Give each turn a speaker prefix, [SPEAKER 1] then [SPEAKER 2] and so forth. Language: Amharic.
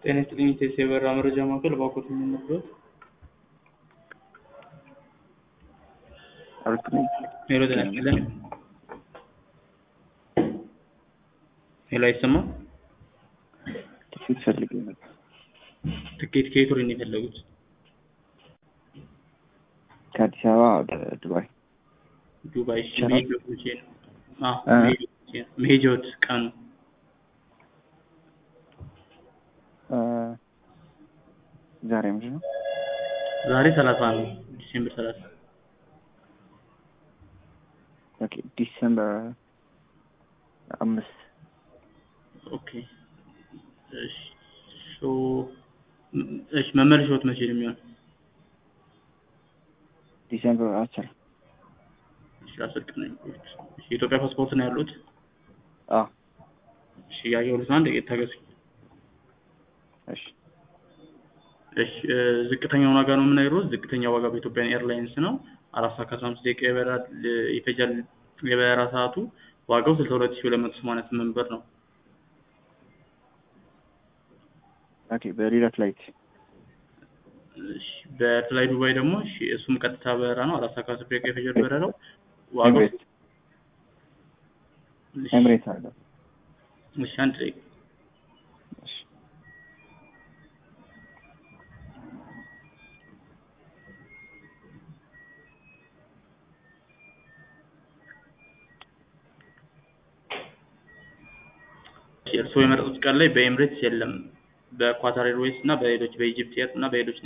[SPEAKER 1] ጤና ይስጥልኝ ኢቴስ የበረራ መረጃ ማዕከል ባኮት የምንነግሮት ሄሎ ጤና ይስጥልን ሄሎ አይሰማም
[SPEAKER 2] ትኬት ፈልጌ ነበር።
[SPEAKER 1] ትኬት ከየት ወደ ነው የፈለጉት
[SPEAKER 2] ከአዲስ አበባ ወደ ዱባይ
[SPEAKER 1] ዱባይ እሺ
[SPEAKER 2] ይቻላል?
[SPEAKER 1] መሄጃዎት መቼ ነው አዎ
[SPEAKER 2] እ?
[SPEAKER 1] መሄጃዎት መቼ ነው? መሄጃዎት ቀኑ
[SPEAKER 2] እ፣ ዛሬ ምንድን ነው?
[SPEAKER 1] ዛሬ ሰላሳ ነው ዲሴምበር ሰላሳ
[SPEAKER 2] ኦኬ ዲሰምበር አምስት
[SPEAKER 1] ኦኬ እሺ ሶ እሺ መመለሻዎት መቼ ነው የሚሆነው
[SPEAKER 2] ዲሰምበር አስር
[SPEAKER 1] እሺ አስር ቀን ነው የሚቆዩት እሺ የኢትዮጵያ ፓስፖርት ነው ያሉት
[SPEAKER 2] አዎ
[SPEAKER 1] እሺ ያየሁት አንድ ጥቂት ታገሱኝ
[SPEAKER 2] እሺ
[SPEAKER 1] እሺ እ፣ ዝቅተኛውን ዋጋ ነው የምነግርዎት። ዝቅተኛ ዋጋ በኢትዮጵያ ኤርላይንስ ነው። አራት ሰዓት ከአስራ አምስት ደቂቃ ይበራል እ፣ ይፈጃል የበረራ ሰዓቱ። ዋጋው ስልሳ ሁለት ሺህ ሁለት መቶ ሰማንያ ስምንት ብር ነው።
[SPEAKER 2] ኦኬ በሌላ ፍላይት
[SPEAKER 1] እሺ በፍላይ ዱባይ ደግሞ እሺ እሱም ቀጥታ በረራ ነው። አራት ሰዓት ከአስር ደቂቃ ይፈጃል በረራው። ዋጋው
[SPEAKER 2] ኤምሬት
[SPEAKER 1] እሺ፣
[SPEAKER 2] ኤምሬት አለ
[SPEAKER 1] እሺ አንድ ደቂቃ
[SPEAKER 2] እሺ
[SPEAKER 1] እርስዎ የመረጡት ቀን ላይ በኤምሬትስ የለም። በኳታር ኤርዌይስ እና በሌሎች በኢጅፕት ኤር እና በሌሎች